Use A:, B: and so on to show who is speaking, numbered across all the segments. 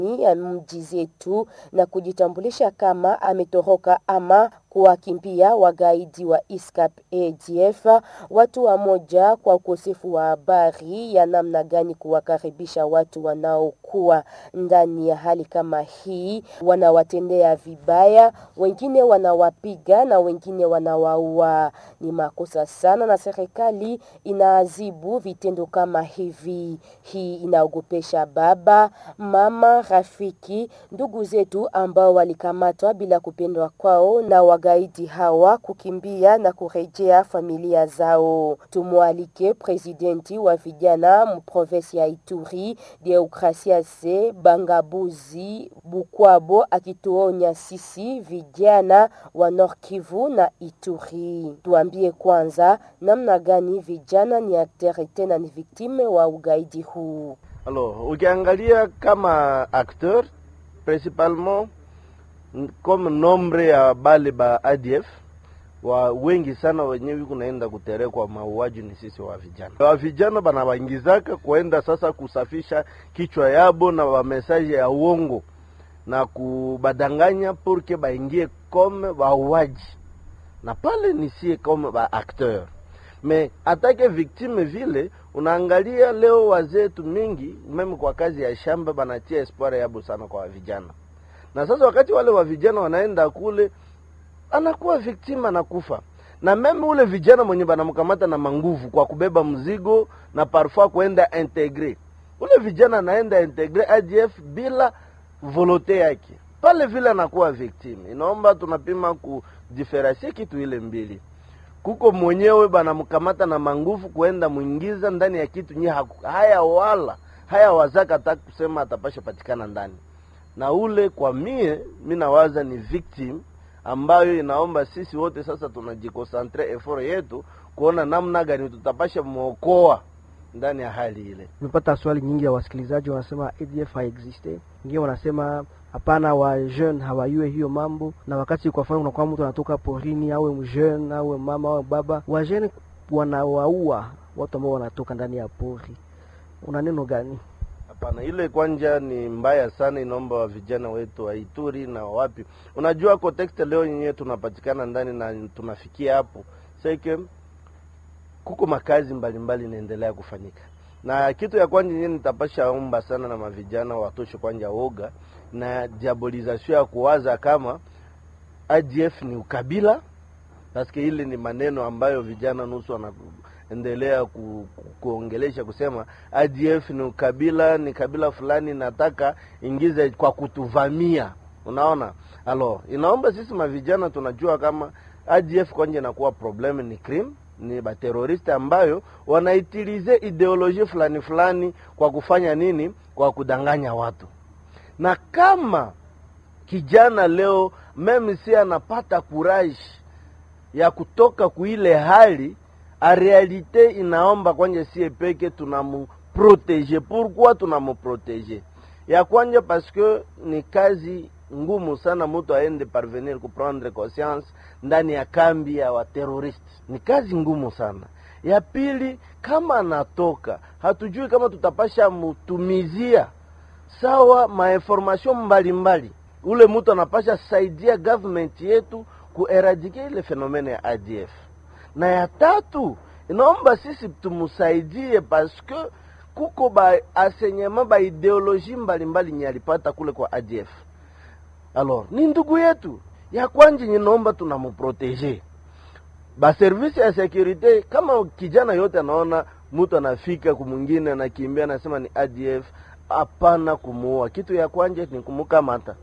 A: ya mji zetu na kujitambulisha kama ametoroka ama kuwakimbia wagaidi wa ISCAP ADF. Watu wa moja kwa ukosefu wa habari ya namna gani kuwakaribisha watu wanaokuwa ndani ya hali kama hii, wanawatendea vibaya, wengine wanawapiga na wengine wanawaua. Ni makosa sana, na serikali inaadhibu vitendo kama hivi. Hii inaogopesha baba, mama, rafiki, ndugu zetu ambao walikamatwa bila kupendwa kwao na wagaidi hawa kukimbia na kurejea familia zao. Tumwalike presidenti wa vijana mprovensi ya Ituri Deokrasiase Bangabuzi Bukwabo akituonya sisi vijana wa Nord Kivu na Ituri. Tuambie kwanza namna gani vijana ni aktere tena ni viktime wa ugaidi huu.
B: Alors, ukiangalia kama acteur principalement comme nombre ya bale ba ADF wa wengi sana wenyewe kunaenda kuterekwa mauaji ni sisi wa vijana. Wa vijana banawaingizaka kuenda sasa kusafisha kichwa yabo na wamesaje ya uongo na kubadanganya purke baingie comme wauaji, na pale ni sie comme ba acteur me atake victime vile. Unaangalia leo wazetu mingi meme kwa kazi ya shamba banatia espoir yabo sana kwa vijana na sasa wakati wale wa vijana wanaenda kule, anakuwa victim, anakufa na meme ule vijana mwenye banamkamata na manguvu kwa kubeba mzigo na parfois kuenda integre, ule vijana anaenda integre ADF bila volote yake, pale vile anakuwa victim. Inaomba tunapima kudiferensie kitu ile mbili, kuko mwenyewe banamkamata na manguvu kuenda mwingiza ndani ya kitu nye haya wala haya wazaka hata kusema atapasha patikana ndani na ule kwa mie mi nawaza ni victim ambayo inaomba sisi wote sasa tunajikosantre effort yetu kuona namna gani tutapasha mwokoa ndani ya hali ile.
C: Nimepata swali nyingi ya wasikilizaji wanasema ADF haexiste, wengine wanasema hapana, wa jeune hawayue hiyo mambo, na wakati kwa mfano unakuwa mtu anatoka porini, awe mjeune awe mama awe baba, wa jeune wanawaua watu ambao wanatoka ndani ya pori. Una neno gani?
B: Hapana, ile kwanja ni mbaya sana, inaomba wa vijana wetu wa Ituri na wapi. Unajua context leo yenyewe tunapatikana ndani na tunafikia hapo seke, kuko makazi mbalimbali inaendelea kufanyika, na kitu ya kwanja yenyewe nitapasha omba sana na mavijana watoshe kwanja woga na diabolization ya kuwaza kama ADF ni ukabila, paske ile ni maneno ambayo vijana nusu wana endelea ku, ku, kuongelesha kusema ADF ni ukabila, ni kabila fulani nataka ingize kwa kutuvamia. Unaona, alo inaomba sisi mavijana tunajua kama ADF kwanje inakuwa problem ni crime, ni bateroriste ambayo wanaitilize ideoloji fulani fulani kwa kufanya nini? Kwa kudanganya watu. Na kama kijana leo meme si anapata courage ya kutoka kuile hali a realite inaomba kwanje sie peke tunamuprotege. Pourquoi tunamuprotege? Ya kwanja parce que ni kazi ngumu sana mutu aende parvenir kuprendre conscience ndani ya kambi ya wateroriste, ni kazi ngumu sana. Ya pili, kama anatoka hatujui kama tutapasha mutumizia sawa mainformation mbalimbali, ule mutu anapasha saidia government yetu kueradike ile fenomene ya ADF na ya tatu inaomba sisi tumusaidie paske kuko ba asenyema ba ideoloji mbalimbali nye alipata kule kwa ADF. Alors ni ndugu yetu ya kwanje, ninaomba tunamuprotege ba service ya securite. Kama kijana yote anaona mtu anafika kumwingine anakimbia anasema ni ADF, hapana kumuua. Kitu ya kwanje ni kumukamata,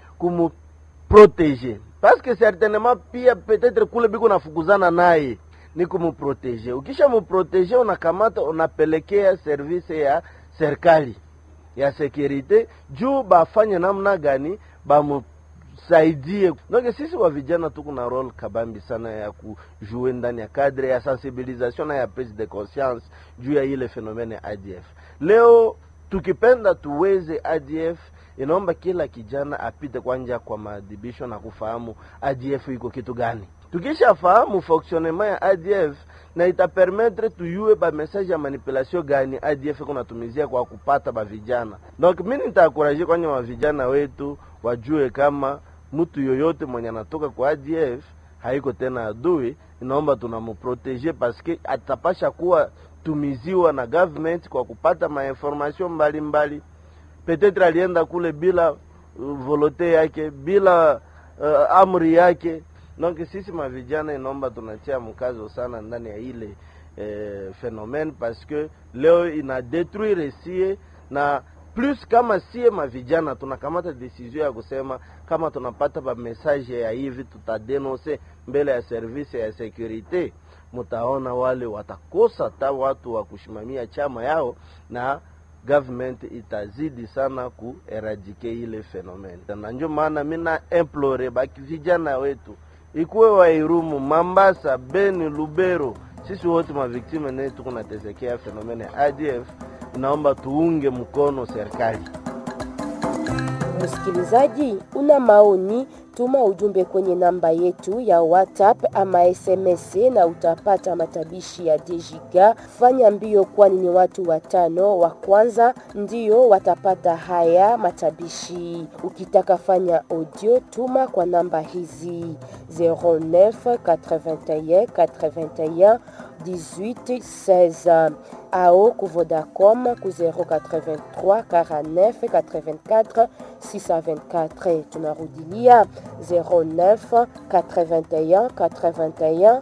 B: kumuprotege paske certainement pia peut-être kule biko nafukuzana naye ni kumuprotege. Ukisha muprotege, unakamata unapelekea service ya serikali ya securite juu bafanye namna gani bamusaidie. Donc sisi wa vijana tuko na role kabambi sana ya kujue ndani ya cadre ya sensibilisation na ya prise de conscience juu ya ile fenomene ya ADF. Leo tukipenda tuweze ADF inaomba kila kijana apite kwanja kwa maadhibisho na kufahamu ADF iko kitu gani. tukishafahamu fonctionnement ya ADF na itapermettre tuyue ba message ya manipulation gani ADF kunatumizia kwa kupata ba vijana. Donc mimi nitaakuraje kwanye wa vijana wetu wajue kama mtu yoyote mwenye anatoka kwa ADF haiko tena adui, inaomba tunamuprotege paske atapasha kuwa tumiziwa na government kwa kupata mainformation mbalimbali. Petetre alienda kule bila uh, volote yake bila uh, amri yake. Donc sisi mavijana inaomba tunatia mkazo sana ndani ya ile eh, phenomene parce que leo ina detruire sie na plus kama sie mavijana tunakamata decision ya kusema kama tunapata ba message ya hivi tutadenonse mbele ya service ya securite, mutaona wale watakosa ta watu wa kushimamia chama yao na government itazidi sana kueradike ile fenomene, na ndio maana mina implore baki vijana wetu ikuwe Wairumu, Mambasa, Beni, Lubero, sisi wote maviktime ne tuko natesekea fenomene ya ADF, inaomba tuunge mkono serikali.
A: Msikilizaji, una maoni, tuma ujumbe kwenye namba yetu ya WhatsApp ama SMS na utapata matabishi ya Dejiga. Fanya mbio, kwani ni watu watano wa kwanza ndio watapata haya matabishi. Ukitaka fanya audio, tuma kwa namba hizi 09 81 81 18 16 ao ku Vodacom ku 083 49 84 624. Tunarudilia 09 81 81 18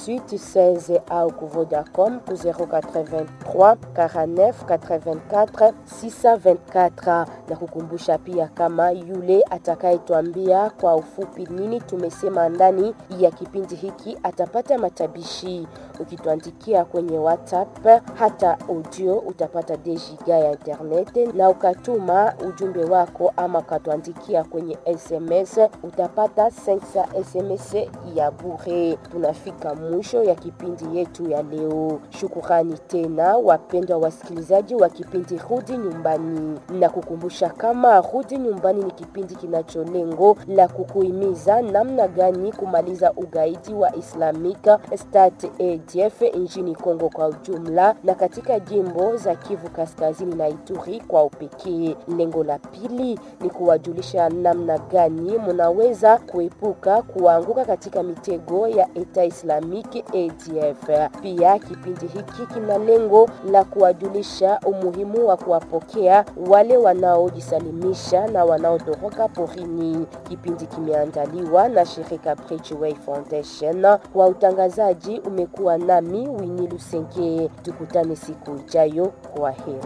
A: 16 au ku Vodacom ku 083 49 84 624, na kukumbusha pia kama yule atakayetwambia kwa ufupi nini tumesema ndani ya kipindi hiki atapata matabishi. Ukituandikia kwenye WhatsApp hata audio utapata dejiga ya internet, na ukatuma ujumbe wako ama ukatuandikia kwenye SMS utapata 500 SMS ya bure. Tunafika mwisho ya kipindi yetu ya leo. Shukurani tena wapendwa wasikilizaji wa kipindi Rudi Nyumbani, na kukumbusha kama Rudi Nyumbani ni kipindi kinacho lengo la kukuhimiza namna gani kumaliza ugaidi wa Islamic State ADF nchini Kongo kwa ujumla na katika jimbo za Kivu Kaskazini na Ituri kwa upekee. Lengo la pili ni kuwajulisha namna gani munaweza kuepuka kuanguka katika mitego ya Eta Islamic ADF. Pia kipindi hiki kina lengo la kuwajulisha umuhimu wa kuwapokea wale wanaojisalimisha na wanaotoroka porini. Kipindi kimeandaliwa na shirika Bridgeway Foundation. Wa utangazaji umekuwa nami Winnie Lusenge. Tukutane siku ijayo. Kwa heri.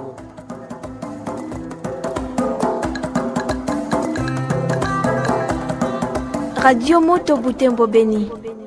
D: Radio Moto Butembo Beni.